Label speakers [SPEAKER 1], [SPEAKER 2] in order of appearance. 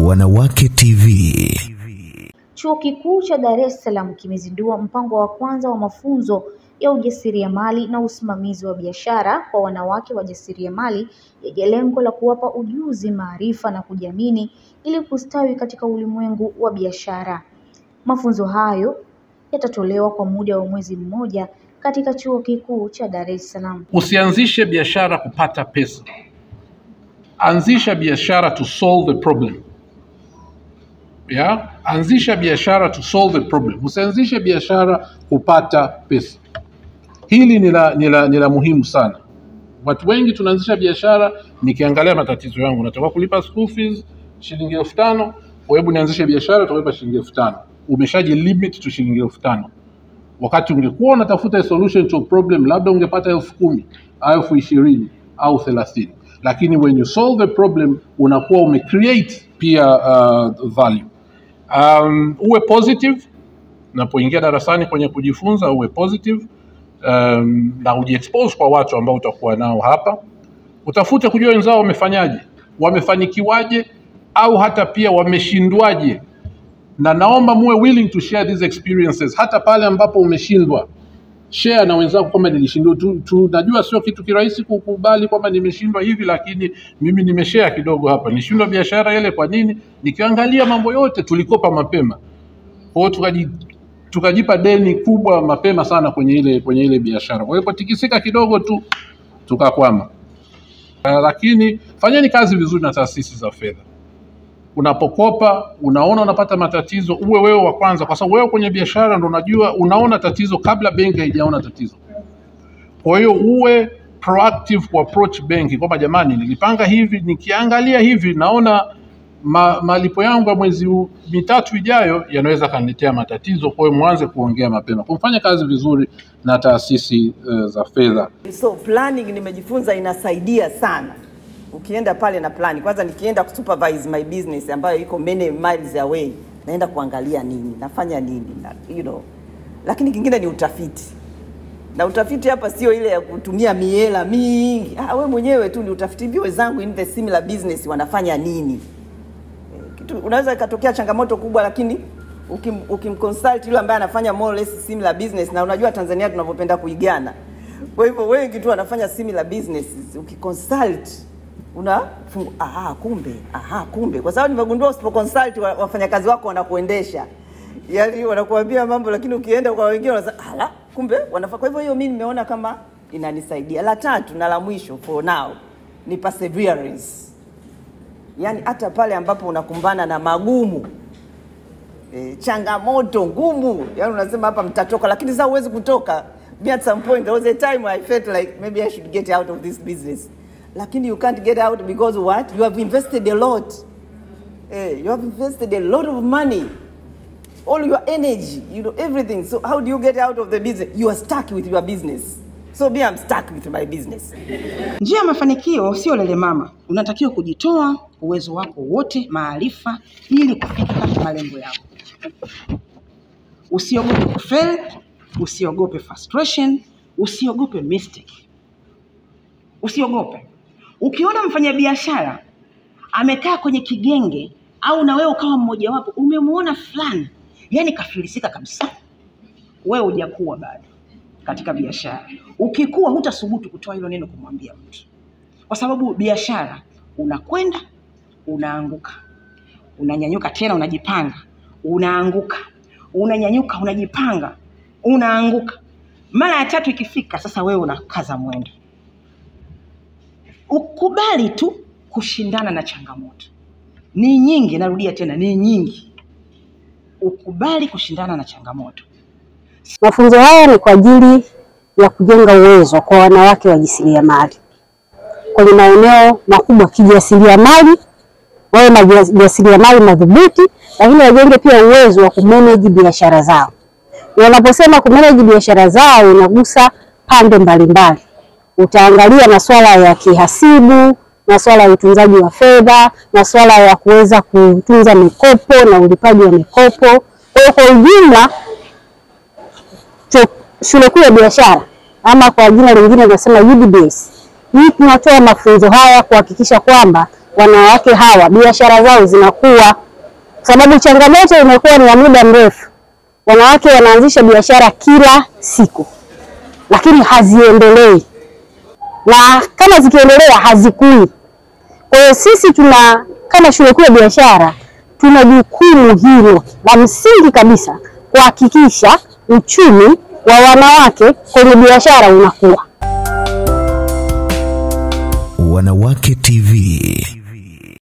[SPEAKER 1] Wanawake TV.
[SPEAKER 2] Chuo Kikuu cha Dar es Salaam kimezindua mpango wa kwanza wa mafunzo ya ujasiriamali na usimamizi wa biashara kwa wanawake wajasiriamali yenye lengo la kuwapa ujuzi, maarifa na kujiamini ili kustawi katika ulimwengu wa biashara. Mafunzo hayo yatatolewa kwa muda wa mwezi mmoja katika Chuo Kikuu cha Dar es Salaam.
[SPEAKER 3] Usianzishe biashara kupata pesa, anzisha biashara to solve the problem. Yeah? Anzisha biashara to solve the problem. Usianzishe biashara kupata pesa. Hili ni la, ni la, ni la muhimu sana. Watu wengi tunaanzisha biashara, nikiangalia matatizo yangu, nataka kulipa school fees shilingi elfu tano kwa hebu nianzishe biashara, utalipa shilingi elfu tano Umeshaji limit to shilingi elfu tano wakati ungekuwa unatafuta a solution to a problem, labda ungepata elfu kumi au elfu ishirini au thelathini lakini when you solve the problem unakuwa umecreate pia uh, value. Um, uwe positive unapoingia darasani kwenye kujifunza, uwe positive um, na ujiexpose kwa watu ambao utakuwa nao hapa. Utafute kujua wenzao wamefanyaje, wamefanikiwaje, au hata pia wameshindwaje, na naomba muwe willing to share these experiences, hata pale ambapo umeshindwa share na wenzako kwamba nilishindwa tu, tu. Najua sio kitu kirahisi kukubali kwamba nimeshindwa hivi, lakini mimi nimeshare kidogo hapa. Nilishindwa biashara ile, kwa nini? Nikiangalia mambo yote tulikopa mapema, kwa hiyo tukaji tukajipa deni kubwa mapema sana kwenye ile kwenye ile biashara. Kwa hiyo kutikisika kidogo tu tukakwama. Uh, lakini fanyeni kazi vizuri na taasisi za fedha. Unapokopa unaona unapata matatizo, uwe wewe wa kwanza, kwa sababu wewe kwenye biashara ndo unajua unaona tatizo kabla benki haijaona tatizo. Kwa hiyo uwe proactive ku approach benki kwamba jamani, nilipanga hivi, nikiangalia hivi naona ma, malipo yangu ya mwezi u- mitatu ijayo yanaweza kaniletea matatizo. Kwa hiyo mwanze kuongea mapema, kumfanya kazi vizuri na taasisi uh, za fedha.
[SPEAKER 4] So planning nimejifunza inasaidia sana. Ukienda pale na plan, kwanza nikienda kusupervise my business ambayo iko many miles away, naenda kuangalia nini, nafanya nini na, you know. Lakini kingine ni utafiti, na utafiti hapa sio ile ya kutumia miela mingi. Ah, we mwenyewe tu ni utafiti, hivi wenzangu in the similar business wanafanya nini kitu, unaweza ikatokea changamoto kubwa, lakini ukim, ukimconsult yule ambaye anafanya more or less similar business, na unajua Tanzania tunavyopenda kuigana. Kwa hivyo wengi tu wanafanya similar businesses, ukiconsult unafungu, aha, kumbe aha, kumbe, kwa sababu nimegundua usipoconsult wa- wafanyakazi wako wanakuendesha yaani wanakuambia mambo, lakini ukienda kwa wengine wanasema ala, kumbe wanafaa. Kwa hivyo hiyo mimi nimeona kama inanisaidia. La tatu na la mwisho for now ni perseverance yaani hata pale ambapo unakumbana na magumu e, changamoto ngumu, yaani unasema hapa mtatoka, lakini sasa huwezi kutoka. Me at some point there was a time I felt like maybe I should get out of this business, lakini you can't get out because what you have invested a lot eh, you have invested a lot of money all your energy, you know, everything. So how do you get out of the business? You are stuck with your business. So me, I'm stuck with my business.
[SPEAKER 5] Njia ya mafanikio sio lele mama, unatakiwa kujitoa uwezo wako wote, maarifa, ili kufika malengo yako. Usiogope kufail, usiogope frustration, usiogope mistake, usiogope. Ukiona mfanyabiashara amekaa kwenye kigenge au na wewe ukawa mmojawapo, umemuona fulani, yani kafilisika kabisa, wewe hujakuwa bado katika biashara. Ukikuwa hutasubutu kutoa hilo neno kumwambia mtu, kwa sababu biashara unakwenda unaanguka, unanyanyuka tena, unajipanga, unaanguka, unanyanyuka, unajipanga, unaanguka. Mara ya tatu ikifika, sasa wewe unakaza mwendo. Ukubali tu kushindana na changamoto, ni nyingi. Narudia tena, ni nyingi. Ukubali kushindana na changamoto.
[SPEAKER 6] Mafunzo haya ni kwa ajili ya kujenga uwezo kwa wanawake wajasiriamali kwenye maeneo makubwa kijasiriamali, wawe majasiriamali madhubuti, lakini wajenge pia uwezo wa kumanage biashara zao. Na Unaposema kumanage biashara zao, inagusa pande mbalimbali. Utaangalia masuala ya kihasibu, masuala ya utunzaji wa fedha, masuala ya kuweza kutunza mikopo na ulipaji wa mikopo. Kwa hiyo kwa ujumla chuo- shule kuu ya biashara ama kwa jina lingine tunasema UDBS. Hii tunatoa mafunzo haya kuhakikisha kwamba wanawake hawa biashara zao zinakuwa, sababu changamoto imekuwa ni ya muda mrefu. Wanawake wanaanzisha biashara kila siku, lakini haziendelei, na kama zikiendelea hazikui. Kwa hiyo sisi tuna kama shule kuu ya biashara tuna jukumu hilo la msingi kabisa kuhakikisha uchumi wa wanawake kwenye biashara unakuwa.
[SPEAKER 1] Wanawake TV